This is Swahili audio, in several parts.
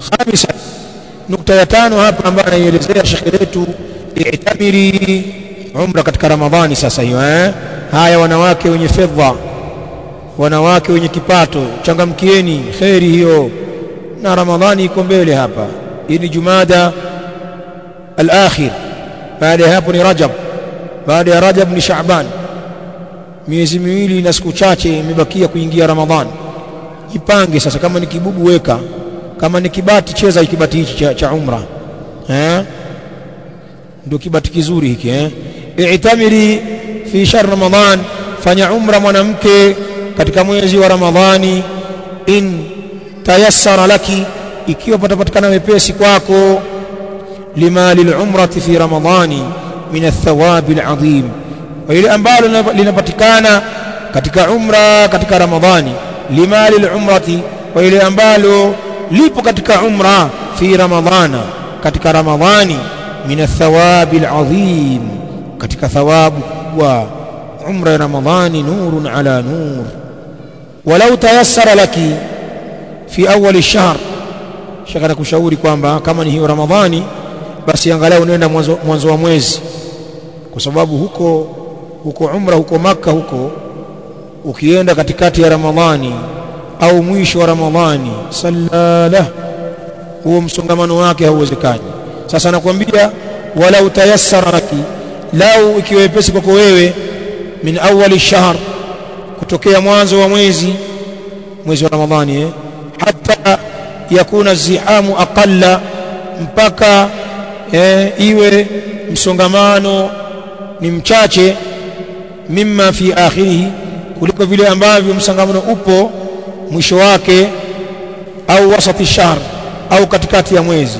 khamisa nukta ya tano hapa ambayo anaielezea shekhe letu i'tamiri umra katika ramadhani sasa hiyo eh haya wanawake wenye fedha wanawake wenye kipato changamkieni kheri hiyo na ramadhani iko mbele hapa hii ni jumada al-akhir baada ya hapo ni rajab baada ya rajab ni shaaban miezi miwili na siku chache imebakia kuingia ramadhani jipange sasa kama ni kibubu weka kama ni kibati cheza kibati hichi cha, cha umra eh ndio kibati kizuri hiki eh i'tamiri fi shahr ramadhan fanya umra mwanamke katika mwezi wa ramadhani in tayassara laki ikiwa patapatikana wepesi kwako lima lilumrati fi ramadhani min athawabi alazim wa ile ambalo linapatikana katika umra katika ramadhani lima lilumrati wa ile ambalo lipo katika umra fi ramadhana katika ramadhani min athawabi alazim katika thawabu kubwa umra ya ramadhani nurun ala nur walau tayassara laki fi awwal ash-shahr shaka nakushauri kwamba kama ni hiyo ramadhani basi angalau unaenda mwanzo, mwanzo wa mwezi kwa sababu huko huko umra huko maka huko ukienda katikati ya ramadhani au mwisho wa ramadhani sallala huo msongamano wake hauwezekani sasa nakwambia wala utayassara laki lau ikiwa wepesi kwako wewe min awali shahr kutokea mwanzo wa mwezi mwezi wa ramadhani eh? hata yakuna zihamu aqalla mpaka eh, iwe msongamano ni mchache mimma fi akhirihi kuliko vile ambavyo msongamano upo mwisho wake au wasati shahr au katikati ya mwezi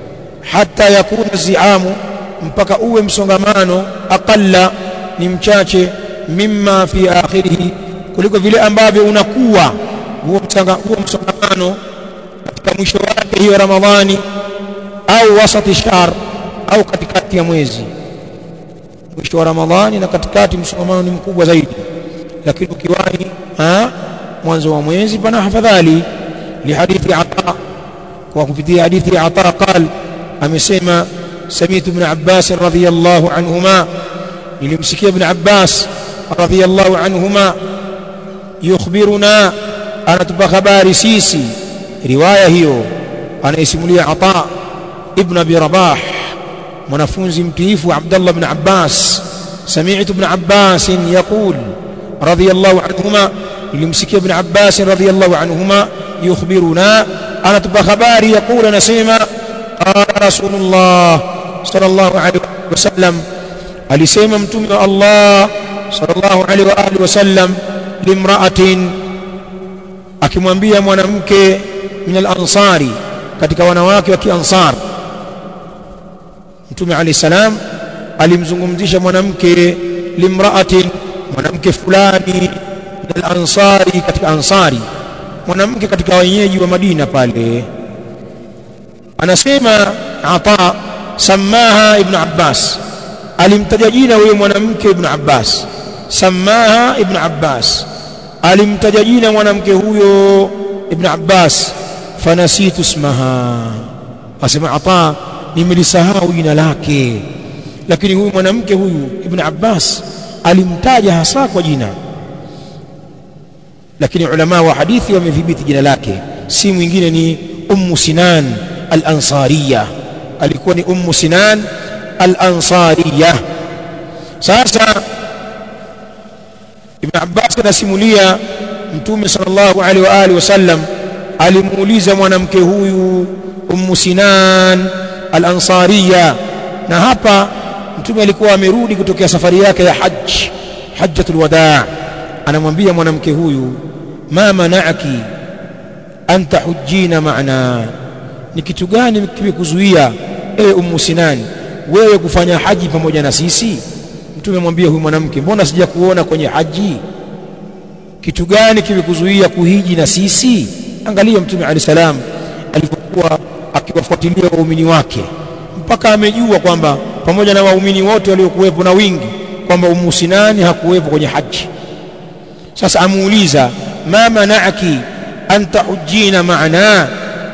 hata yakuna ziamu mpaka uwe msongamano aqalla ni mchache mimma fi akhirihi kuliko vile ambavyo unakuwa huo msongamano katika mwisho wake hiyo ramadhani au wasati shahr au katikati ya mwezi mwisho wa ramadhani na katikati msongamano ni mkubwa zaidi lakini ukiwahi mwanzo wa mwezi pana hafadhali lihadithi ata kwa kupitia hadithi ata qal amesema samitu ibn abbas radhiyallahu anhuma nilimsikia ibn abbas radhiyallahu anhuma yukhbiruna anatupa habari sisi riwaya hiyo anaisimulia ata ibn abi rabah mwanafunzi mtiifu abdullah ibn abbas سمعت ابن عباس يقول رضي الله عنهما nilimsikia ibn Abbas radhiyallahu anhuma yukhbiruna anatupa habari yakula nasema qala rasulullah sallallahu alaihi wasallam alisema mtume wa Allah sallallahu alaihi wa alihi wasallam limra'atin akimwambia mwanamke min al-ansari katika wanawake wa kiansar mtume alayhi salam alimzungumzisha mwanamke limra'atin mwanamke fulani al-ansari katika ansari mwanamke katika wenyeji wa Madina pale anasema ata samaha ibn Abbas alimtaja jina huyo mwanamke ibn Abbas samaha ibn Abbas alimtaja jina mwanamke huyo ibn Abbas fanasitu ismaha asema ata nimelisahau jina lake lakini huyu mwanamke huyu ibn Abbas alimtaja hasa kwa jina lakini ulama wa hadithi wamedhibiti jina lake si mwingine ni ummu sinan al-ansariya alikuwa ni ummu sinan al-ansariya sasa ibn abbas anasimulia mtume sallallahu alaihi wa alihi wasallam alimuuliza mwanamke huyu ummu sinan al-ansariya na hapa mtume alikuwa amerudi kutokea safari yake ya hajj hajjatul wadaa anamwambia mwanamke huyu ma mana'aki an tahujjina ma'ana ni kitu gani kimekuzuia ewe ummu sinani wewe kufanya haji pamoja na sisi mtume mwambie huyu mwanamke mbona sija kuona kwenye haji kitu gani kimekuzuia kuhiji na sisi angalia mtume alayhi salam alipokuwa akiwafuatilia waumini wake mpaka amejua kwamba pamoja na waumini wote waliokuwepo na wingi kwamba ummu sinani hakuwepo kwenye haji sasa amuuliza ma mana'aki an tahujjina ma'ana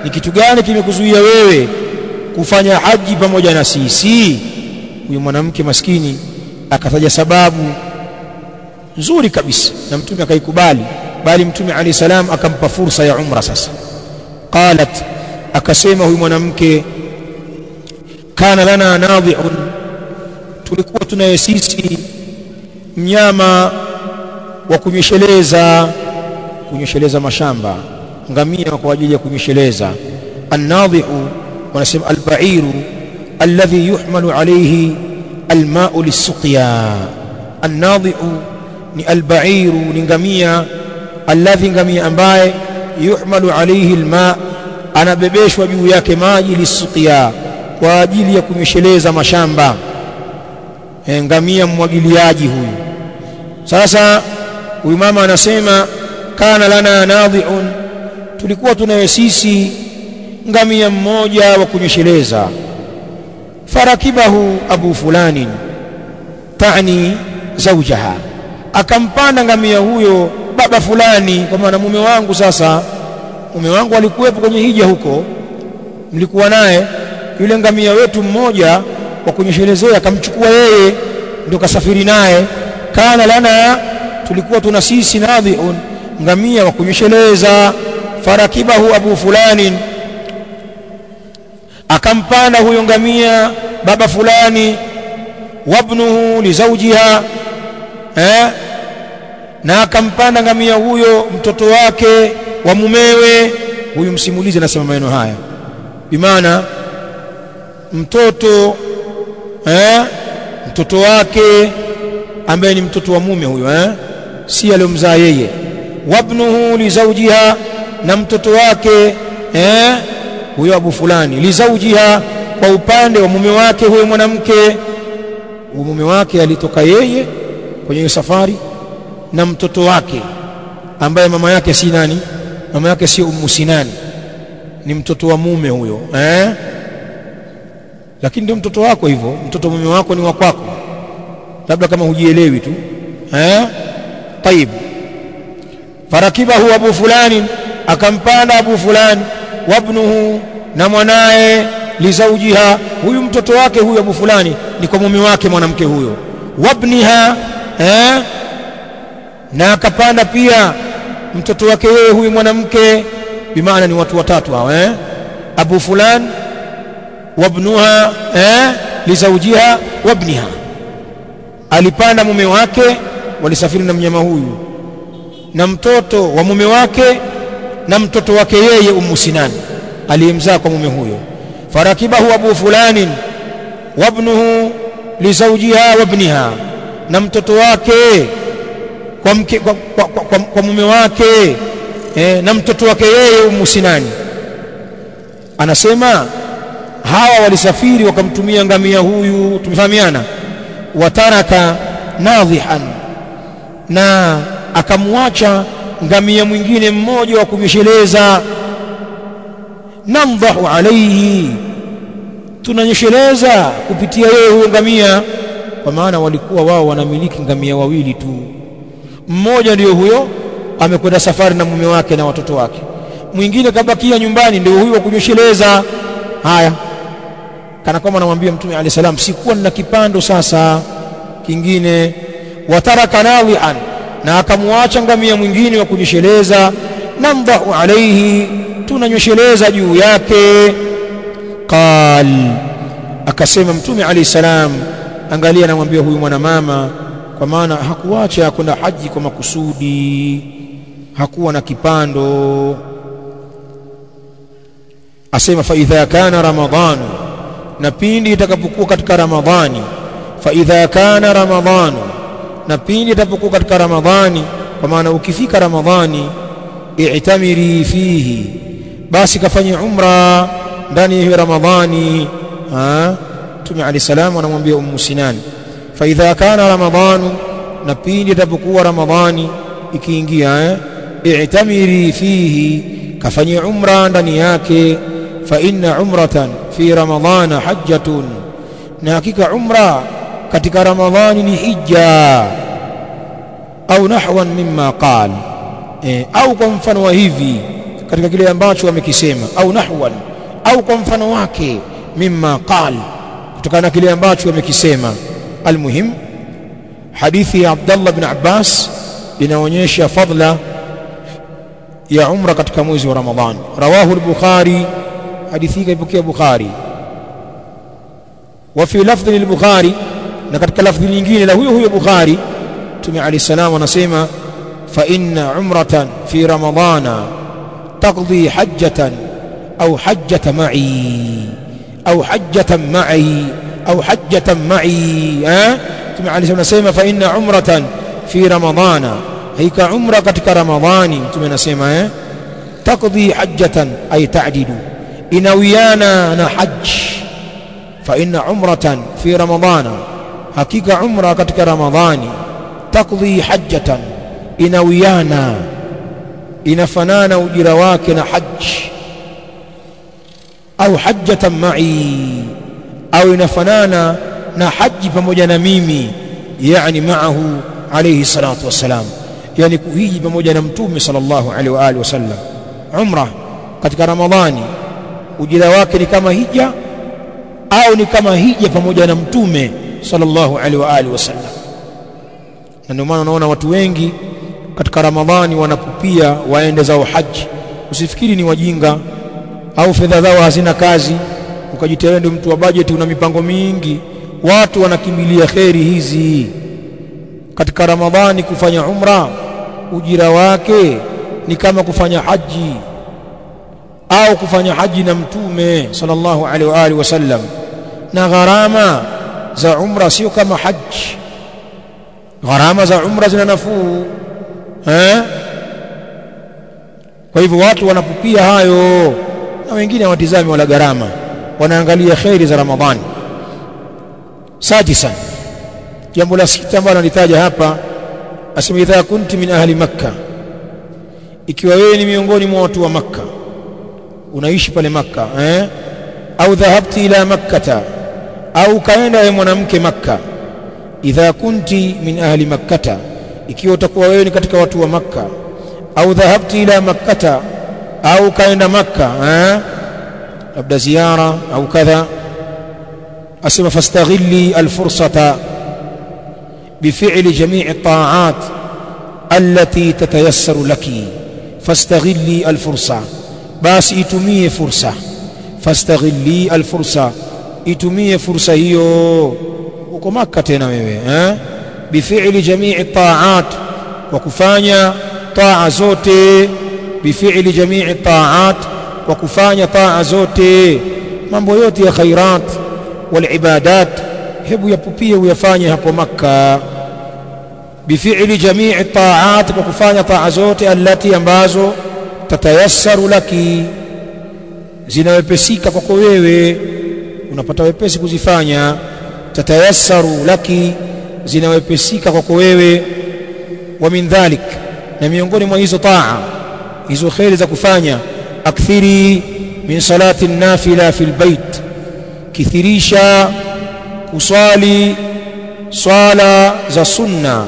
ni kitu gani kimekuzuia wewe kufanya haji pamoja na sisi huyu mwanamke maskini akataja sababu nzuri kabisa na mtume akaikubali bali mtume alayhi salam akampa fursa ya umra sasa qalat akasema huyu mwanamke kana lana nadhi'un tulikuwa tunaye sisi mnyama wa kunyesheleza kunyesheleza mashamba ngamia kwa ajili ya kunyesheleza annadhi'u wanasema albairu alladhi yuhmalu alayhi alma'u lisuqya annadhi'u ni albairu ni ngamia alladhi ngamia ambaye yuhmalu alayhi alma anabebeshwa juu yake maji lisuqya kwa ajili ya kunyesheleza mashamba e, ngamia mmwagiliaji huyu sasa huyu mama anasema kana lana nadhi'un tulikuwa tunaye sisi ngamia mmoja wa kunyesheleza farakibahu abu fulani tani zaujaha akampanda ngamia huyo baba fulani kwa maana mume wangu sasa mume wangu alikuwepo kwenye hija huko mlikuwa naye yule ngamia wetu mmoja wa kunyeshelezea akamchukua yeye ndio kasafiri naye kana lana tulikuwa tuna sisi nadhiun ngamia wa kunyesheleza farakibahu abu fulani akampanda huyo ngamia baba fulani wabnuhu lizaujiha eh na akampanda ngamia huyo mtoto wake wa mumewe huyu msimulizi anasema maneno haya bimaana mtoto eh mtoto wake ambaye ni mtoto wa mume huyo eh si aliyomzaa yeye wabnuhu lizaujiha na mtoto wake eh huyo abu fulani lizaujiha kwa upande wa mume wake huyo mwanamke mume wake alitoka yeye kwenye hiyo safari na mtoto wake ambaye mama yake si nani mama yake si ummu sinani ni mtoto wa mume huyo eh lakini ndio mtoto wako hivyo mtoto mume wako ni wa kwako labda kama hujielewi tu eh طيب farakibahu abu fulani akampanda abu fulani wabnuhu na mwanae lizaujiha huyu mtoto wake huyu abu fulani ni kwa mume wake mwanamke huyo wabniha eh na akapanda pia mtoto wake yeye huyu mwanamke bimaana ni watu watatu hawa eh abu fulan wabnuha eh lizaujiha wabniha alipanda mume wake walisafiri na mnyama huyu na mtoto wa mume wake na mtoto wake yeye ummu sinan aliyemzaa kwa mume huyo farakibahu abu fulanin wabnuhu lizaujiha wabniha na mtoto wake kwa, mke, kwa, kwa, kwa, kwa, kwa mume wake eh, na mtoto wake yeye ummu sinani anasema hawa walisafiri wakamtumia ngamia huyu tumefahamiana wataraka nadhihan na akamwacha ngamia mwingine mmoja wa kumyesheleza namdhahu alaihi tunanyesheleza kupitia yeye huyo ngamia kwa maana walikuwa wao wanamiliki ngamia wawili tu mmoja ndiyo huyo amekwenda safari na mume wake na watoto wake mwingine kabakia nyumbani ndio huyo wa kunyesheleza haya kana kwamba anamwambia mtume alayhi salam sikuwa nina kipando sasa kingine wataraka nawian na akamwacha ngamia mwingine wa kunyesheleza namdahu alaihi tunanyesheleza juu yake qal akasema mtume alayhi salam angalia anamwambia huyu mwanamama kwa maana hakuacha kwenda haji kwa makusudi hakuwa na kipando asema fa idha kana ramadhanu na pindi itakapokuwa katika ramadhani fa idha kana ramadhanu na pindi itakapokuwa katika ramadhani kwa maana ukifika ramadhani i'tamiri fihi basi kafanye umra ndani ya ramadhani ha Mtume Ali salam anamwambia Ummu Sinan fa idha kana ramadhanu na pindi itakapokuwa ramadhani ikiingia eh i'tamiri fihi kafanye umra ndani yake fa inna umratan fi ramadhana hajjatun na hakika umra katika ramadhani ni hija au nahwan mimma qal e, au kwa mfano wa hivi katika kile ambacho wamekisema au nahwan au kwa mfano wake mimma qal kutokana na kile ambacho wamekisema almuhim hadithi ya Abdullah bin Abbas inaonyesha fadla ya umra katika mwezi wa Ramadhan rawahu al-Bukhari hadithi hii kaipokea Bukhari wa fi lafdhi lil-Bukhari na katika lafdhi nyingine la huyo huyo Bukhari Mtume Ali salam anasema fa inna umratan fi ramadana taqdi hajjatan au hajjata ma'i au hajjatan ma'i au hajjatan ma'i eh Mtume Ali anasema fa inna umratan fi ramadana haika umra katika ramadhani Mtume anasema eh taqdi hajjatan ay ta'didu inawiana na hajj fa inna umratan fi ramadana hakika umra katika ramadhani taqdi hajjatan inawiana inafanana ujira wake na hajj au hajjatan ma'i au inafanana na haji pamoja na mimi yani maahu alayhi salatu wassalam yani kuhiji pamoja na mtume sallallahu alaihi wa alihi wasallam umra katika ramadhani ujira wake ni kama hija au ni kama hija pamoja na mtume sallallahu alaihi wa alihi wasallam na ndio maana unaona watu wengi katika ramadhani wanapupia waende zao haji usifikiri ni wajinga au fedha zao hazina kazi ukajitetea ndio mtu wa bajeti una mipango mingi watu wanakimbilia kheri hizi katika ramadhani kufanya umra ujira wake ni kama kufanya haji au kufanya haji na mtume sallallahu alaihi wa alihi wasallam na gharama za umra sio kama haji gharama za umra zina nafuu eh kwa hivyo watu wanapupia hayo na wengine hawatizami wala gharama wanaangalia khairi za ramadhani sadisan jambo la sita ambalo nalitaja hapa asema idha kunti min ahli makka ikiwa wewe ni miongoni mwa watu wa makka unaishi pale makka eh au dhahabti ila makkata au kaenda wewe mwanamke makka idha kunti min ahli makkata ikiwa utakuwa wewe ni katika watu wa makka au dhahabti ila makkata au kaenda makka eh labda ziara au kadha asema fastaghilli alfursata بفعل جميع الطاعات التي تتيسر لك فاستغلي الفرصة بس itumie fursa fastaghilli alfursa itumie fursa hiyo uko maka tena wewe eh bifili jamii taat wa kufanya taa zote bifili jamii taat wa kufanya taa zote mambo yote ya khairat wal ibadat hebu yapupie uyafanye hapo makka bifili jamii taat kwa kufanya taa zote allati ambazo tatayassaru laki zinawepesika kwako wewe unapata wepesi kuzifanya tatayassaru laki zinawepesika kwako wewe wa min dhalik na miongoni mwa hizo taa hizo kheri za kufanya akthiri min salati nafila fil bait kithirisha kuswali swala za sunna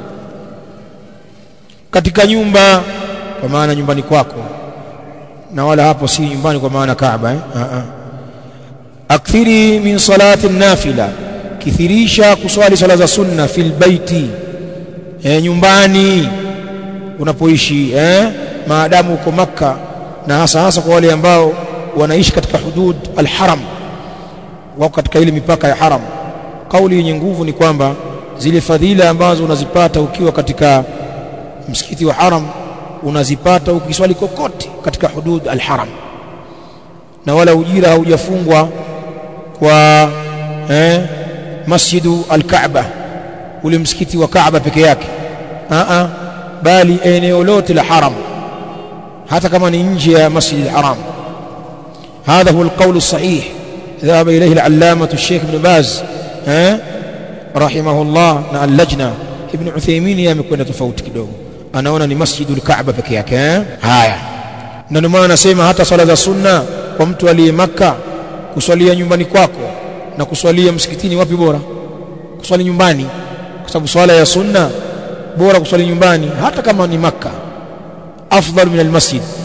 katika nyumba kwa maana nyumbani kwako na wala hapo si nyumbani kwa maana Kaaba eh? akthiri min salati nafila kithirisha kuswali swala za sunna fil baiti eh, nyumbani unapoishi eh? maadamu uko Makka na hasa hasa kwa wale ambao wanaishi katika hudud alharam wako katika ile mipaka ya haram kauli yenye nguvu ni kwamba zile fadhila ambazo unazipata ukiwa katika msikiti wa haram unazipata ukiswali kokote katika hudud alharam na wala ujira haujafungwa kwa eh, masjidu alkaaba ule msikiti wa kaaba peke yake a bali eneo lote la haram hata kama ni nje ya masjid alharam هذا هو القول الصحيح ذهب إليه العلامة الشيخ ابن باز ها رحمه الله na اللجنة ابن عثيمين yamekwenda tofauti kidogo anaona ni masjidul kaaba peke yake haya na ndio maana nasema hata swala za sunna kwa mtu aliye maka kuswalia nyumbani kwako na kuswalia msikitini wapi bora kuswali nyumbani kwa sababu swala ya sunna bora kuswali nyumbani hata kama ni maka afdal min almasjid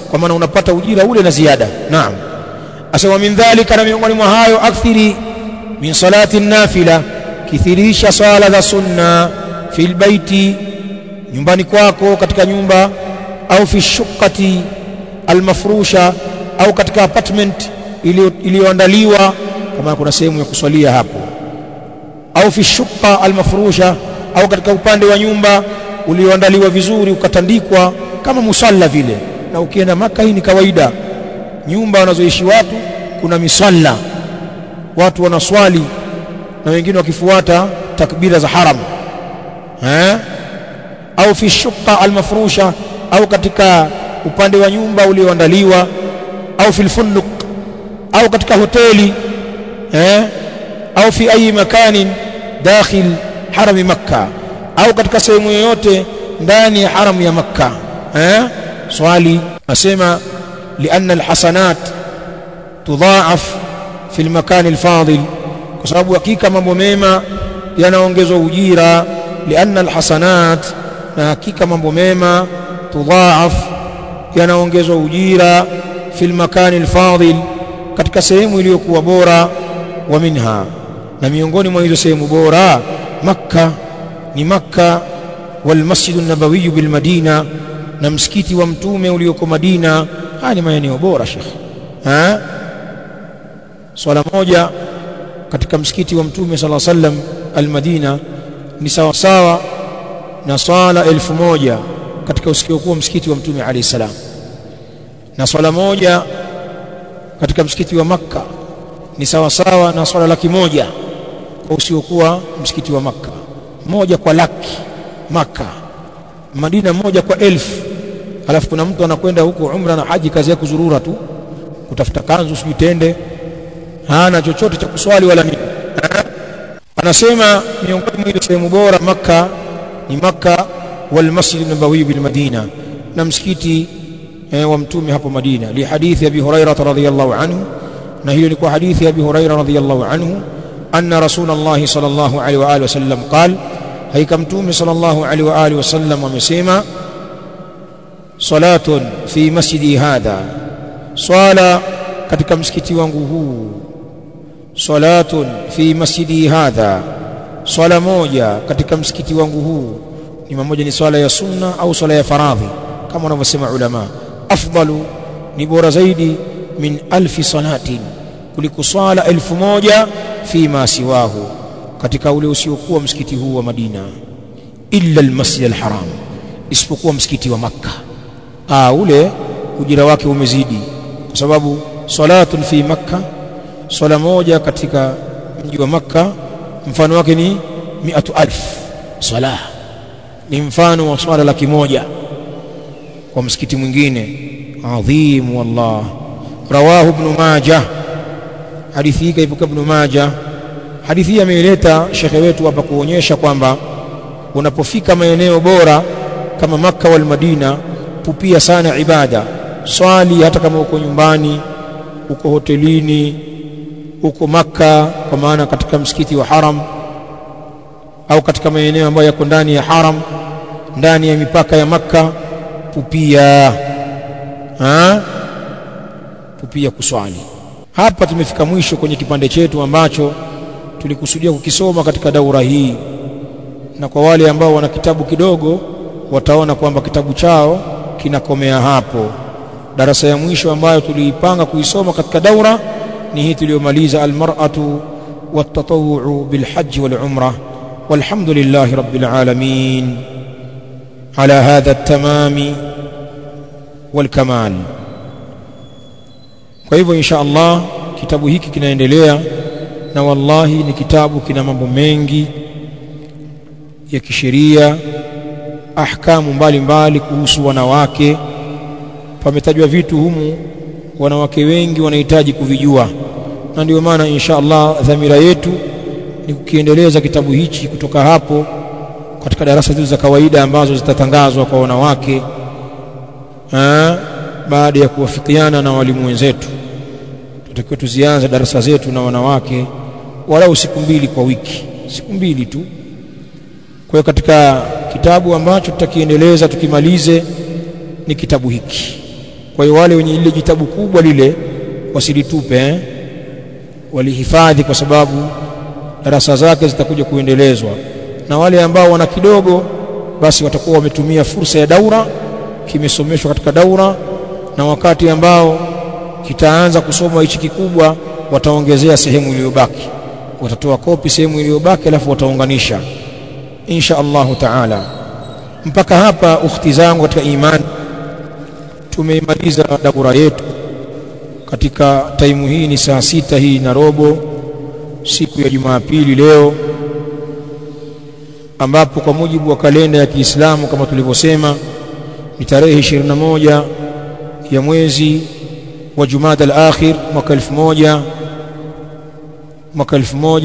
kwa maana unapata ujira ule na ziada naam asema min dhalika na miongoni mwa hayo akthiri min salati nafila kithirisha swala za sunna fil baiti nyumbani kwako katika nyumba au fi shuqati almafrusha au katika apartment iliyoandaliwa kama kuna sehemu ya kuswalia hapo au fi shuqa almafrusha au katika upande wa nyumba ulioandaliwa vizuri ukatandikwa kama musalla vile na ukienda maka hii ni kawaida nyumba wanazoishi watu kuna misalla watu wanaswali na wengine wakifuata takbira za haram eh au fi shuqa almafrusha au katika upande wa nyumba ulioandaliwa au fil funduq au katika hoteli eh au fi ayi makanin dakhil harami makka au katika sehemu yoyote ndani ya haramu ya makka eh swali asema lianna alhasanat tudhaaf fi almakan alfadil kwa sababu hakika mambo mema yanaongezwa ujira lianna alhasanat na hakika mambo mema tudhaaf yanaongezwa ujira fi almakan alfadil katika sehemu iliyokuwa bora wa minha na miongoni mwa hizo sehemu bora makka ni makka wal masjidu nabawiyu bil madina na msikiti wa mtume ulioko madina haya ni maeneo bora shekh ha swala moja katika msikiti wa mtume sala sallam al madina ni sawa sawa na swala elfu moja katika usikiokuwa msikiti wa mtume alayhi salam na swala moja katika msikiti wa makka ni sawa sawa na swala laki moja kwa usiokuwa msikiti wa makka moja kwa laki maka madina moja kwa elfu alafu kuna mtu anakwenda huko umra na haji kazi yake kuzurura tu kutafuta kanzu sijui tende hana chochote cha kuswali wala nini anasema miongoni mwa ile sehemu bora maka ni maka wal masjid nabawi bil madina na msikiti eh, wa mtume hapo madina li hadithi abi hurairah radhiyallahu anhu na hiyo ni kwa hadithi ya abi hurairah radhiyallahu anhu anna rasulullah sallallahu alaihi wa alihi wasallam qala haika mtume sallallahu alaihi wa alihi wasallam amesema salatun fi masjidi hadha swala katika msikiti wangu huu salatun fi masjidi hadha swala moja katika msikiti wangu huu ni mmoja ni swala ya sunna au swala ya faradhi kama wanavyosema ulama afdalu ni bora zaidi min alfi salatin kuliko swala elfu moja fi ma siwahu katika ule usiokuwa msikiti huu wa Madina illa almasjid alharam isipokuwa msikiti wa Makka ah ule ujira wake umezidi kwa sababu salatun fi Makka swala moja katika mji wa Makka mfano wake ni miatu alf swala ni mfano wa swala laki moja kwa msikiti mwingine adhim wallah rawahu ibn majah hadithi hii kaibuka ibn majah hadithi hii ameileta shekhe wetu hapa kuonyesha kwamba unapofika maeneo bora kama Makka wal Madina pupia sana ibada swali hata kama uko nyumbani uko hotelini uko Makka kwa maana katika msikiti wa haram au katika maeneo ambayo yako ndani ya haram ndani ya mipaka ya Makka pupia ha? pupia kuswali hapa tumefika mwisho kwenye kipande chetu ambacho tulikusudia kukisoma katika daura hii na kwa wale ambao wana kitabu kidogo wataona kwamba kitabu chao kinakomea hapo darasa ya mwisho ambayo tuliipanga kuisoma katika daura ni hii tuliyomaliza almar'atu والتطوع بالحج والعمرة والحمد لله رب العالمين على هذا التمام والكمال kwa hivyo insha Allah kitabu hiki kinaendelea na wallahi ni kitabu kina mambo mengi ya kisheria ahkamu mbalimbali kuhusu wanawake pametajwa vitu humu wanawake wengi wanahitaji kuvijua na ndio maana insha Allah dhamira yetu ni kukiendeleza kitabu hichi kutoka hapo katika darasa zetu za kawaida ambazo zitatangazwa kwa wanawake ha, baada ya kuwafikiana na walimu wenzetu tutakiwa tuzianze darasa zetu na wanawake walau siku mbili kwa wiki siku mbili tu kwa hiyo katika kitabu ambacho tutakiendeleza tukimalize ni kitabu hiki kwa hiyo wale wenye ile jitabu kubwa lile wasilitupe eh? walihifadhi kwa sababu darasa zake zitakuja kuendelezwa na wale ambao wana kidogo basi watakuwa wametumia fursa ya daura kimesomeshwa katika daura na wakati ambao kitaanza kusoma hichi kikubwa wataongezea sehemu iliyobaki watatoa kopi sehemu iliyobaki alafu wataunganisha insha Allahu taala mpaka hapa ukhti zangu katika imani tumeimaliza daura yetu katika taimu hii ni saa sita hii na robo siku ya Jumapili leo ambapo kwa mujibu wa kalenda ya Kiislamu kama tulivyosema ni tarehe 21 ya mwezi wa Jumada al-Akhir mwaka 1000 mwaka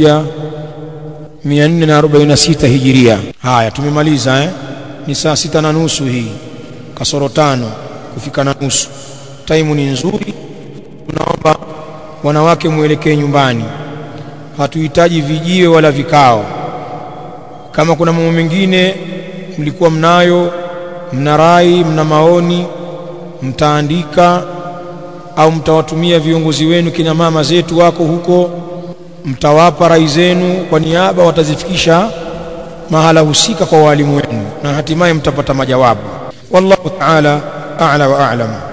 1446 Hijiria. Haya tumemaliza eh? Ni saa sita na nusu hii kasoro tano kufika na nusu. Taimu ni nzuri, tunaomba wanawake mwelekee nyumbani, hatuhitaji vijiwe wala vikao. Kama kuna mambo mengine mlikuwa mnayo, mna rai, mna maoni, mtaandika au mtawatumia viongozi wenu, kina mama zetu wako huko, mtawapa rai zenu kwa niaba, watazifikisha mahala husika kwa walimu wenu, na hatimaye mtapata majawabu. Wallahu ta'ala a'la wa a'lam.